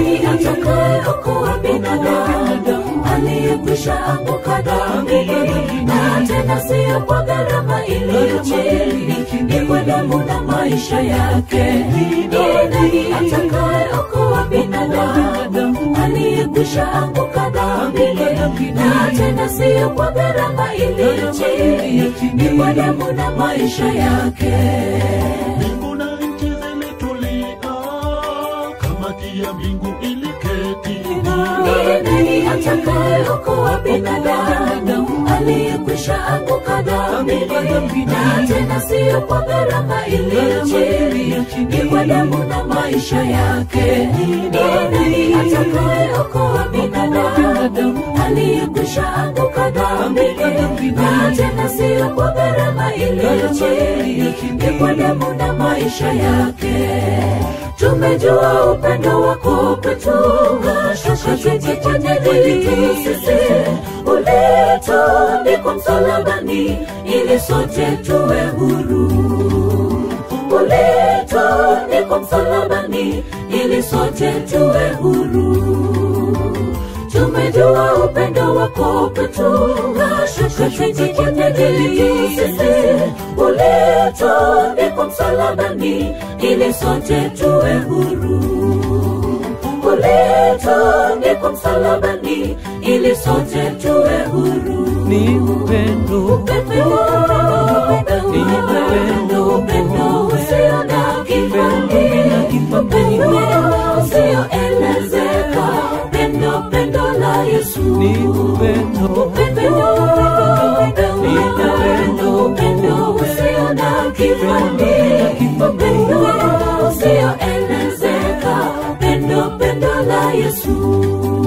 nani atakayeokoa binadamu aliyekwisha anguka dhambi na tena siyo kwa gharama iliyo chini ni kwa damu na maisha yake ni nani atakayeokoa binadamu aliyekwisha anguka dhambi na tena siyo kwa gharama iliyo chini ni kwa damu na maisha yake mbingu na nchi zilitulia kamati ya mbingu iliketi nani atakayeokoa binadamu aliyekwisha anguka dhambi na tena siyo kwa gharama iliyo chini ni kwa damu na maisha yake nani atakayeokoa binadamu aliyekwisha anguka dhambi na tena siyo kwa gharama iliyo chini ni kwa damu na maisha yake tumejua upendo wako kwetu shakatijikwanyejitu sisi ulitundikwa msalabani ili sote tuwe huru ulitundikwa msalabani ili sote tuwe huru tumejua upendo wako kwetu shakatijikwanyejitu sisi ulitundikwa msalabani ili sote tuwe huru ulitundikwa msalabani ili sote tuwe huru ni upendo upendo upendo usio na kifani upendo usioelezeka pendo pendo la Yesu ni upendo upendo upendo upendo usio na kifani upendo usioelezeka pendo pendo la Yesu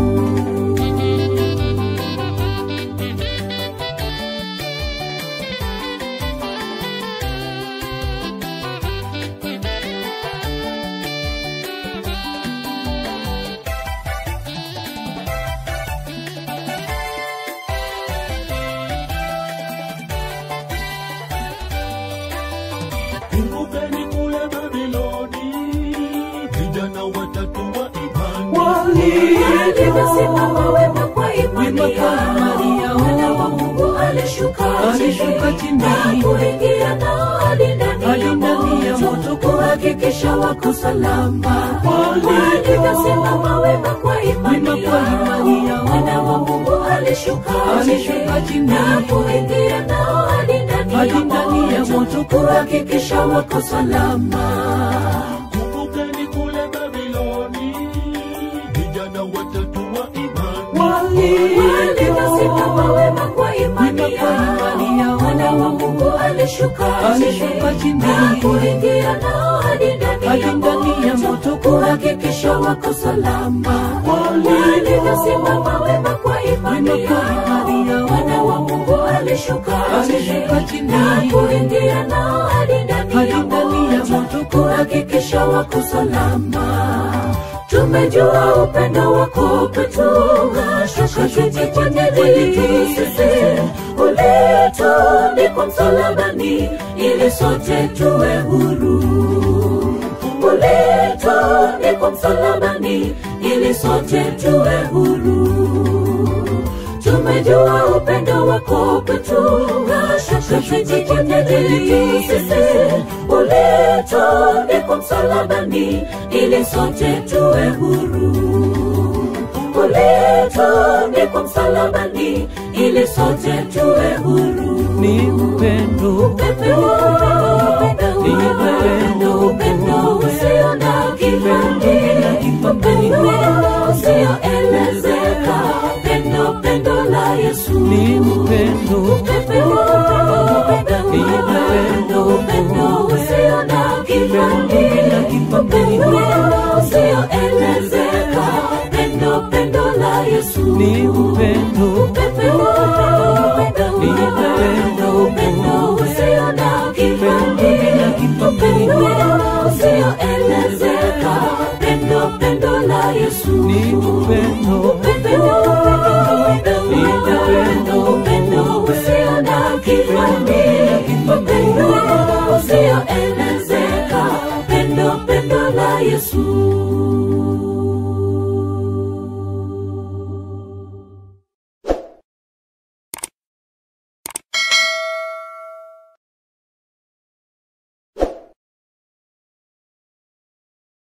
kumbukeni kule babiloni vijana watatu wa imani alivyosimama wema kwa imani Wema kwa imani yao yao. mwana wa Mungu alishuka Alishuka chini. na kuingia nao hadi ndani Hadi ya ndani ya moto moto. kuhakikisha wako salama Walivyo. walivyosimama wema kwa imani Wema kwa yao imani yao. mwana wa Mungu alishuka Alishuka chini. na kuingia nao hadi ndani Hadi ya ndani ya moto moto. kuhakikisha wako salama kumbukeni kule babiloni vijana watatu wa imani walivyosimama wema kwa imani Wema kwa imani yao yao. mwana wa Mungu alishuka Alishuka chini. na kuingia nao hadi ndani Hadi ya ndani ya moto moto. kuhakikisha wako salama walivyosimama wema kwa imani Wema kwa imani yao yao. mwana wa Mungu alishuka Alishuka chini. na kuingia nao hadi ndani Hadi ya ndani ya moto moto. kuhakikisha wako salama tumejua upendo wako kwetu shakatijikwanyejitu sisi ulitundikwa msalabani ili sote tuwe huru ulitundikwa msalabani ili sote tuwe huru tumejua upendo wako kwetu shakatijikwanyejitu sisi ulitundikwa msalabani ili sote tuwe huru ulitundikwa msalabani ili sote tuwe huru ni upendo upendo upendo upendo usio na kifani upendo usioelezeka pendo pendo la Yesu ni upendo upendo upendo upendo usio na kifani upendo usioelezeka pendo pendo la Yesu ni upendo upendo upendo upendo usio na kifani upendo usioelezeka pendo pendo la Yesu ni upendo upendo upendo upendo usio na kifani upendo usioelezeka pendo pendo la Yesu